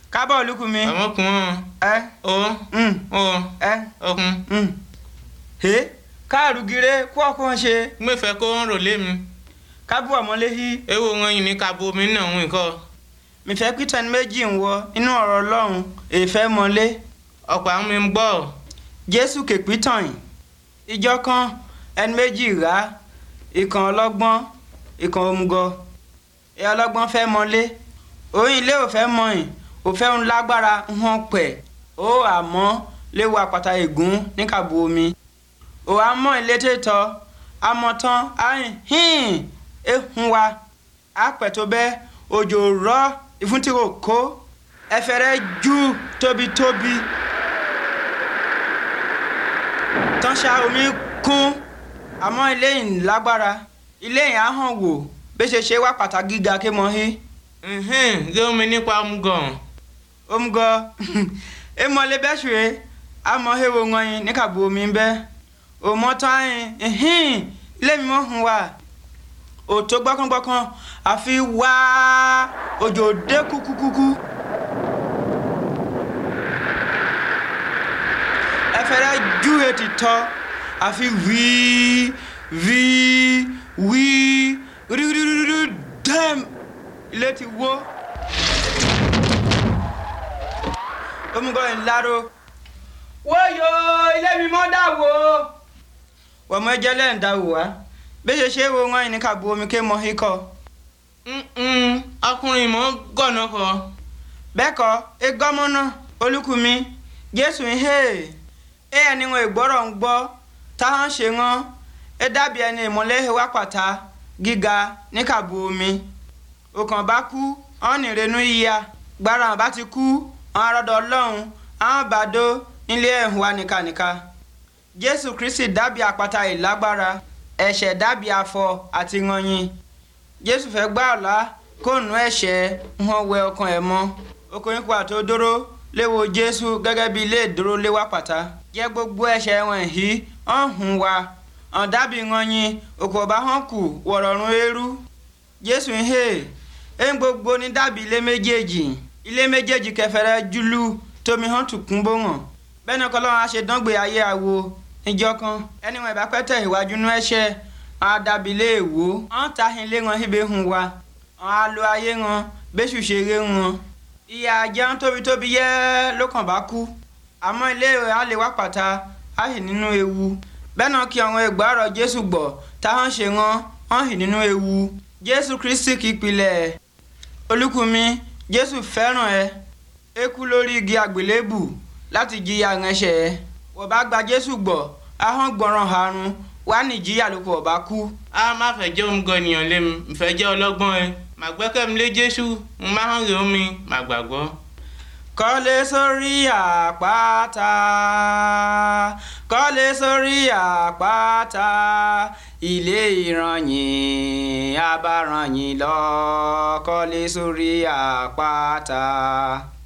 kábọ̀ olúkúmi ọmọkùnrin ẹ o mm, o ẹ ọkùn mm. he káàrúgire kú ọkàn ṣe gbẹfẹ kó ń rò lé mi kábù ọmọléhi ewu wọn yìí ní kabo mi náà ń kọ mìfẹ́ pítọ́ni méjì ń wọ inú ọ̀rọ̀ ọlọ́run èèfẹ́ mọ́lé ọ̀pọ̀ àwọn mi ń gbọ́ jésù kèpítàn yìí ìjọ kan ẹni méjì rà ìkan ọlọ́gbọ́n ìkan òmùgọ̀ ẹ ọlọ́gbọ́n fẹ́ mọ́lé òun ilé ò fẹ́ mọ́ yìí ò fẹ́ ń lágbára ń hàn pẹ̀ ó àmọ́ léwu àpáta ègún ní kàbù omi ò àmọ́ ilé tètò àmọ́ tán àyìn hìn ehun wa àpẹ̀ tó bẹ́ òjò rọ̀ ìfúntìrò kó ẹfẹ̀rẹ̀ jù tóbitóbi tán ṣá omi kún àmọ́ ilé yìí lágbára ilé yìí á hàn wò bí ṣe ṣe wá pàtàkì gíga ké mọ́ hí lé omi nípa omugàn omugọ emọlé bẹ́ṣùrẹ́ àmọ́ hewo ŋọyin ní kàbú omi ń bẹ́ òmọ́tọ́ ayin ilé mi mọ́ hun wa òtó gbọ́kàngbọ́kàn àfi wá òjò dé kúkúkúkú. ẹfẹrẹ ju etí tọ àfi wíí wíí wíí rírírírí dẹ́m ilé ti wó. omugọ ńláró wóyò ilé mi mọ́ dà wó. wọ́n mọ ẹjẹ́ lẹ́yìn dà wò wá bí ṣe ṣe wo wọn ní ká bu omi ké mọ ikọ̀. ọkùnrin mọ́ gọ̀nà kọ bẹ́ẹ̀ kọ́ egọ́mọ́ náà olúkúmi jésù ń hẹ́ẹ̀ ẹ ẹni wọn ìgbọ́rọ̀ ń gbọ́ táwọn ṣe wọn ẹ dàbí ẹni ìmọ̀lẹ́ wá pàtà gíga ní kàbù omi òkàn bá kú wọn ní ìrẹnu yíya gbára wọn bá ti kú wọn arọdọ ọlọ́run àwọn bàdó nílé ẹ̀hún wa nìkanìka jésù kristi dàbí àpáta ìlágbára ẹ̀ṣẹ̀ dàbí afọ àti yanyin jésù fẹ́ gbà ọ̀la kó nu ẹ̀ṣẹ̀ wọn wẹ ọkàn ẹ̀ mọ́ okòyìn kó àtó dóró léwo jésù gẹ́gẹ́ bí ilé ìdúró léwà pàtà jẹ́ gbogbo ẹ̀ṣẹ̀ wọn yìí hàn hùn wa hàn dábì yanyin òkò ọba hàn kù wọ̀rọ̀rùn eérú jésù ń hè é ń gbogbo ní dàbí ilé méjèèjì ilé méjèèjì kẹfẹrẹ júlù tómi hàn tùkún bó hàn bẹ́ẹ̀ ni ọkọlọ́run á ṣe dángbè ayé àwo níjọ́ kan ẹni wọn ìbá pẹ́ tẹ̀ ìwájú nú ẹ̀ṣẹ̀ wọn á dàbí ilé èwo wọn ta ilé wọn ibè hùn wa wọn á lo ayé wọn bẹ́sù ṣeré wọn ìyá ajá ń tóbi tóbi yẹ́ ló kàn bá kú àmọ́ ilé rẹ̀ á lè wá pàtà á hì nínú ewu bẹ́ẹ̀ náà kí àwọn ìgbàrọ̀ jésù gbọ́ táwọn ṣe wọn wọ́n hì nínú ewu jésù kristi kì í pilẹ̀ olúkúmi jésù fẹ́ràn ẹ ẹ kú lórí igi àgbélébù láti jìyà ránṣẹ́ ẹ wọ́n bá gba jésù gbọ́ ahọ́n gbọ́ràn àrùn wà ní ìjìyà ló kọ̀ bá kú. a má fẹ́ jẹ́ omugàn ènìyàn lé mi ìfẹ́ jẹ́ ọlọ́gbọ́n ẹ màá gbẹ́kẹ̀mí lé jésù mo máa hàn rè omi màá gbàgbọ́. kọ́lé sórí àpáta kọ́lé sórí àpáta ilé ìrànyìn abárànyìn lọ kọ́lé sórí àpáta.